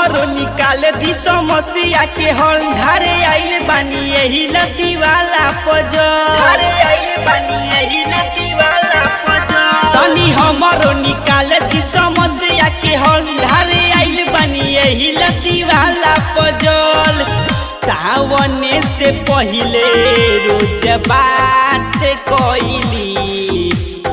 हमरो निकाल दी समस्या के हल ढारे आइल बानी यही लसी वाला पजो ढारे आइल बानी यही लसी वाला पजो तनी हमरो निकाल दी समस्या के हल ढारे आइल बानी यही लसी वाला पजल सावने से पहिले रोज बात कइली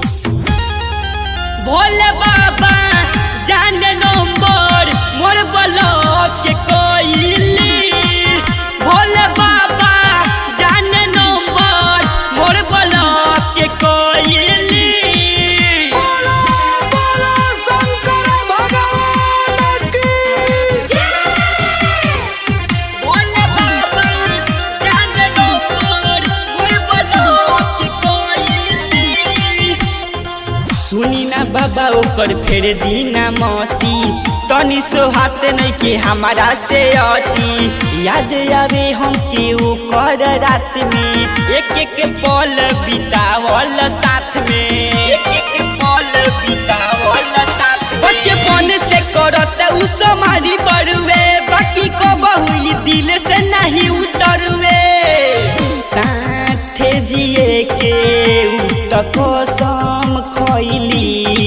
भोले बाबा जान नंबर मोर ब्लॉक के कोइली भोले बाबा जान नंबर मोर ब्लॉक के कोइली बोलो बोलो शंकर भगवान की भोले बाबा जान नंबर मोर ब्लॉक के कोइली सुनी ना बाबा ऊपर फेर दीना मोती तनी सो हाथ नहीं के हमारा से अति याद आवे हम के ओकर रात में एक एक पल बितावल साथ में एक एक पल बितावल साथ में। बचपन से करत उ समारी बरुए बाकी को बहुली दिल से नहीं उतरुए साथे जिए के उ त कसम खैली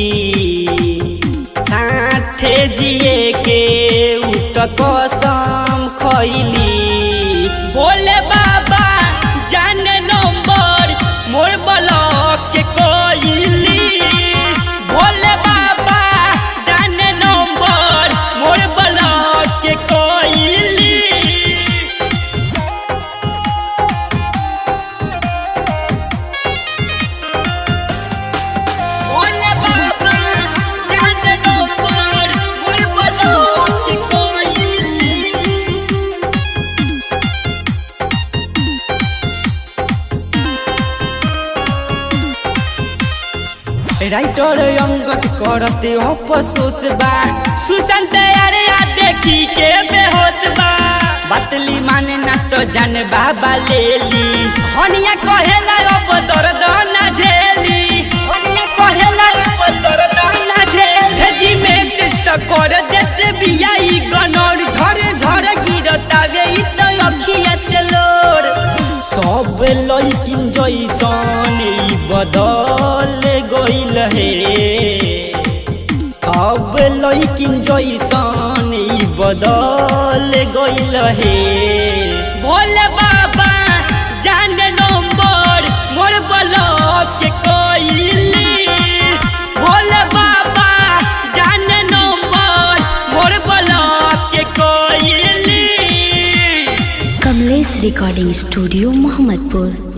साथे जिए के उ त कसम खैली भोले बाबा जाने नंबर मोर ब्लॉक के कोइली भोले बाबा जाने नंबर मोर ब्लॉक के कोइली भोले बाबा जान नंबर मोर ब्लॉक के कोइली राइटर अंगत करते अफसोस बा सुशांत अरे आ देखी के बेहोश बा बतली माने ना तो जान बाबा ले ली हनिया कहेला अब दर्द ना झेली हनिया कहेला अब दर्द ना झेली भेजी मैसेज तो कर देते बिया ई गनर झरे झरे गिरता वे ई तो अखिया से लोर सब लइकिन जैसन ई बदल गइल हे अब लइकिन जैसन ई बदल गइल हे भोले बाबा जान नंबर मोर ब्लॉक के कोइली भोले बाबा जान नंबर मोर ब्लॉक के कोइली कमलेश रिकॉर्डिंग स्टूडियो मोहम्मदपुर